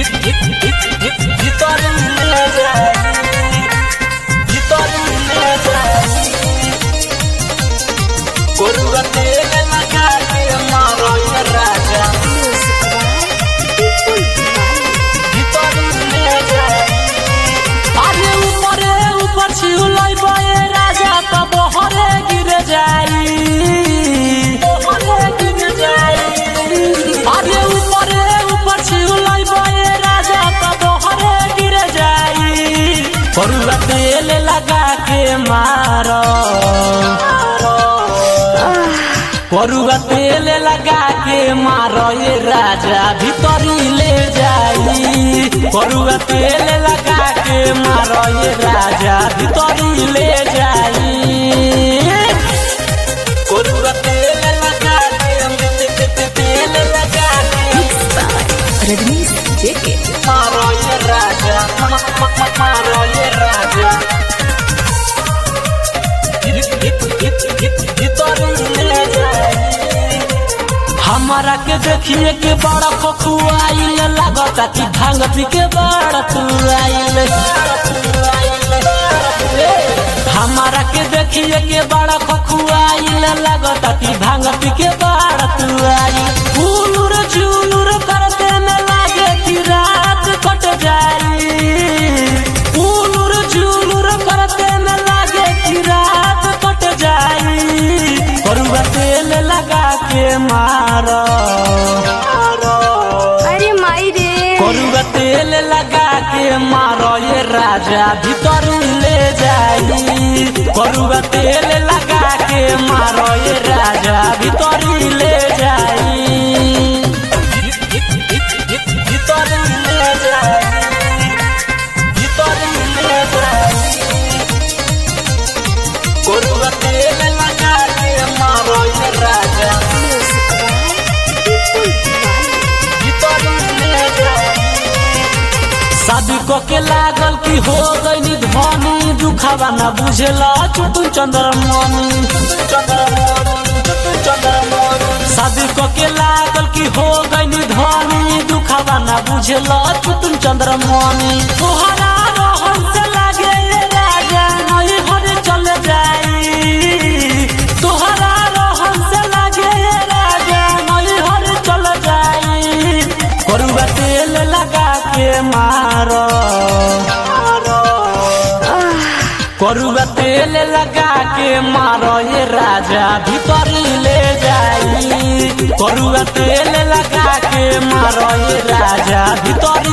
अरे ऊपरे ऊपर छिउलै बये राजा त बहरे गिर जाई बहरे गिर जाई अरे ऊपरे ऊपर छिउलै बये राजा त बहरे गिर जाई करुआ तेल लगा के मारो करुआ तेल लगा के मारो ये राजा भीतरी ले जाई करुआ तेल लगा के मारो ये राजा भीतरी ले जाई करुआ तेल लगा के तेल लगा के रजनीश जेके मारो ये राजा मारो ये राजा हमारा के देखिए के बड़ा खखुआइल लागता कि भांग पी के बड़ा तुआइल हमारा के देखिए के बड़ा खखुआइल लागता कि भांग पी के बड़ा तुआइल फूलुर झूलुर करते में लागे कि रात कट जाई फूलुर झूलुर करते में लागे कि रात कट जाई करुआ तेल लगा के मारो अरे माई रे करुआ तेल लगा के मारो ये राजा भीतर ले जाई करुआ तेल लगा के मारो ये राजा भीतर ले जाई भीतर ले जाई भीतर ले जाई करुआ तेल लगा के मारो ये राजा शादी को के लागल की हो गई धनी दुखावा न बुझेला चुटू चंद्रमणि शादी को के लागल की हो गई धनी दुखावा न बुझेला चुटू चंद्रमणि तोहरा रहन से लागे ये राजा नई घर चल जाई तोहरा रहन से लागे ये राजा नई घर चल जाई करुआ तेल लगा के मारो करुआ तेल लगा के मारो ये राजा भीतर ले जाई करुआ तेल लगा के मारो ये राजा भीतर